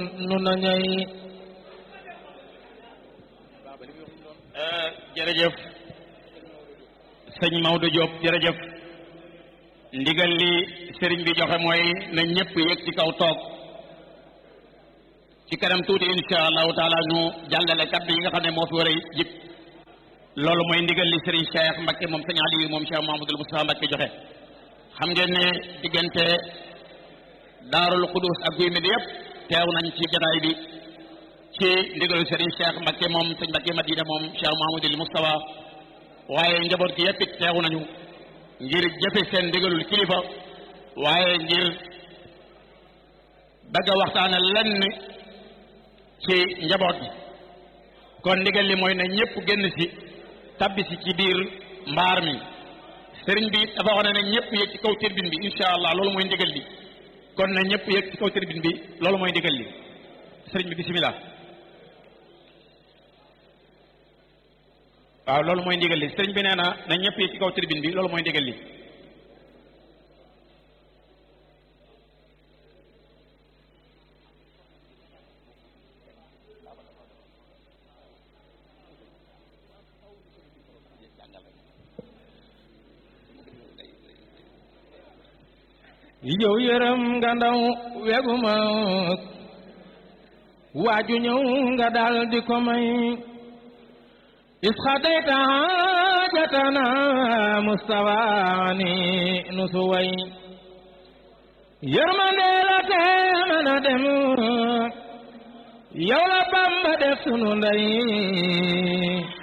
nu nañay jërëjëf sëñ Maodo Diop jërëjëf ndigal li sëriñ bi joxe mooy na ñëpp yëg ci kaw toog ci kanam tuuti insha allahu taala ñu jàllale kaddu yi nga xam ne moo fi war a jib loolu mooy ndigal li sëriñ Cheikh Mbacke moom sëñ Aliou moom Cheikh Mahamadul Moustapha Mbacke joxe xam ngeen ne diggante daarul Xudus ak guy mi di yëpp teew nañ ci jataay bi ci ndigalu Serigne Cheikh Mbacke moom sëñ Mbacke Madina moom Cheikh Mahamadul Moustapha waaye njaboot gi yëpp it teew nañu ngir jëfe seen ndigalul kilifa waaye ngir bëgg a waxtaane lenn ci njaboot gi kon ndigal li mooy ne ñëpp génn si tabbi si ci biir mbaar mi sëriñ bi dafa wax ne ñëpp yëg ci kaw turbine bi incha allah loolu mooy ndigal li kon na ñëpp yëg ci kaw turbine bi loolu mooy ndigal li sëriñ bi bisimilah waaw loolu mooy ndigal li sëriñ bi nee na na ñëpp yëg ci kaw turbine bi loolu mooy ndigal li yow yërëm nga ndaw wegu mag waaju ñëw nga dal di ko may isxadayta jatana mustawaani nu su way yërmande la te mën a dem yow la Bamba def sunu ndey